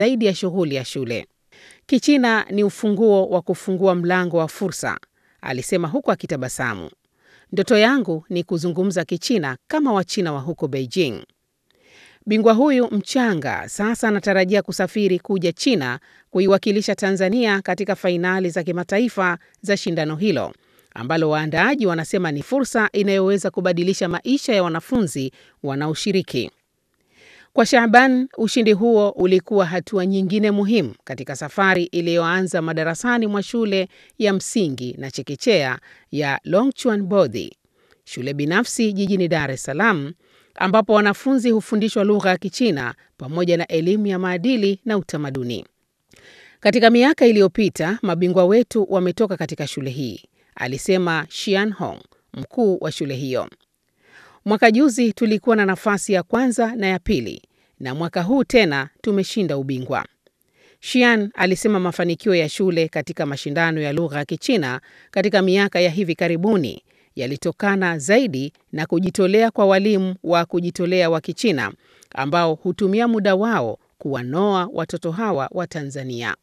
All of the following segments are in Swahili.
zaidi ya shughuli ya shule. Kichina ni ufunguo wa kufungua mlango wa fursa, alisema huku akitabasamu. Ndoto yangu ni kuzungumza Kichina kama Wachina wa huko Beijing. Bingwa huyu mchanga sasa anatarajia kusafiri kuja China kuiwakilisha Tanzania katika fainali za kimataifa za shindano hilo ambalo waandaaji wanasema ni fursa inayoweza kubadilisha maisha ya wanafunzi wanaoshiriki. Kwa Shaaban, ushindi huo ulikuwa hatua nyingine muhimu katika safari iliyoanza madarasani mwa shule ya msingi na chekechea ya Longchuan Bodhi, shule binafsi jijini Dar es Salaam, ambapo wanafunzi hufundishwa lugha ya Kichina pamoja na elimu ya maadili na utamaduni. Katika miaka iliyopita, mabingwa wetu wametoka katika shule hii, alisema Shian Hong, mkuu wa shule hiyo. Mwaka juzi tulikuwa na nafasi ya kwanza na ya pili, na mwaka huu tena tumeshinda ubingwa. Shian alisema mafanikio ya shule katika mashindano ya lugha ya Kichina katika miaka ya hivi karibuni yalitokana zaidi na kujitolea kwa walimu wa kujitolea wa Kichina ambao hutumia muda wao kuwanoa watoto hawa wa Tanzania.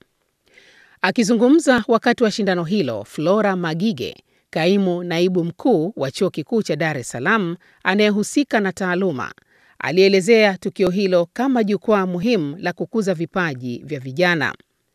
Akizungumza wakati wa shindano hilo, Flora Magige, kaimu naibu mkuu wa Chuo Kikuu cha Dar es Salaam anayehusika na taaluma, alielezea tukio hilo kama jukwaa muhimu la kukuza vipaji vya vijana.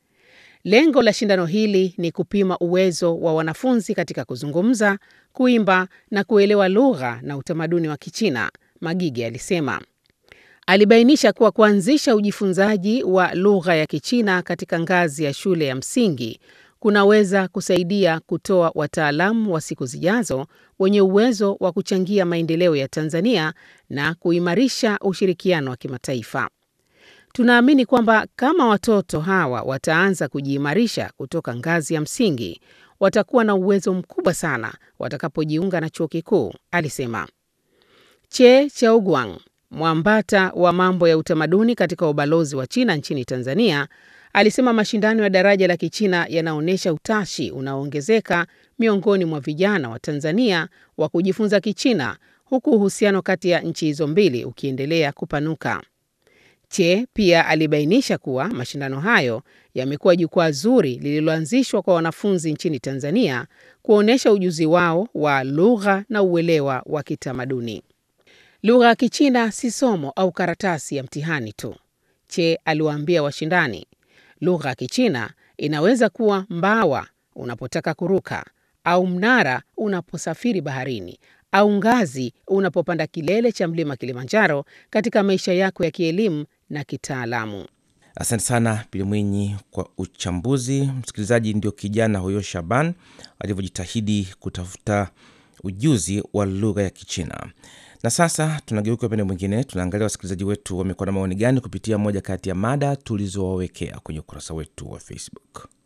Lengo la shindano hili ni kupima uwezo wa wanafunzi katika kuzungumza, kuimba na kuelewa lugha na utamaduni wa Kichina, Magige alisema. Alibainisha kuwa kuanzisha ujifunzaji wa lugha ya Kichina katika ngazi ya shule ya msingi kunaweza kusaidia kutoa wataalamu wa siku zijazo wenye uwezo wa kuchangia maendeleo ya Tanzania na kuimarisha ushirikiano wa kimataifa. Tunaamini kwamba kama watoto hawa wataanza kujiimarisha kutoka ngazi ya msingi, watakuwa na uwezo mkubwa sana watakapojiunga na chuo kikuu, alisema. Che Chaoguang, mwambata wa mambo ya utamaduni katika ubalozi wa China nchini Tanzania, alisema mashindano ya daraja la Kichina yanaonyesha utashi unaoongezeka miongoni mwa vijana wa Tanzania wa kujifunza Kichina, huku uhusiano kati ya nchi hizo mbili ukiendelea kupanuka. Che pia alibainisha kuwa mashindano hayo yamekuwa jukwaa zuri lililoanzishwa kwa wanafunzi nchini Tanzania kuonyesha ujuzi wao wa lugha na uelewa wa kitamaduni. Lugha ya Kichina si somo au karatasi ya mtihani tu, Che aliwaambia washindani. Lugha ya Kichina inaweza kuwa mbawa unapotaka kuruka, au mnara unaposafiri baharini, au ngazi unapopanda kilele cha mlima Kilimanjaro katika maisha yako ya kielimu na kitaalamu. Asante sana Pili Mwinyi kwa uchambuzi. Msikilizaji, ndio kijana huyo Shaban alivyojitahidi kutafuta ujuzi wa lugha ya Kichina. Na sasa tunageuka upande mwingine, tunaangalia wasikilizaji wetu wamekuwa na maoni gani kupitia moja kati ya mada tulizowawekea kwenye ukurasa wetu wa Facebook.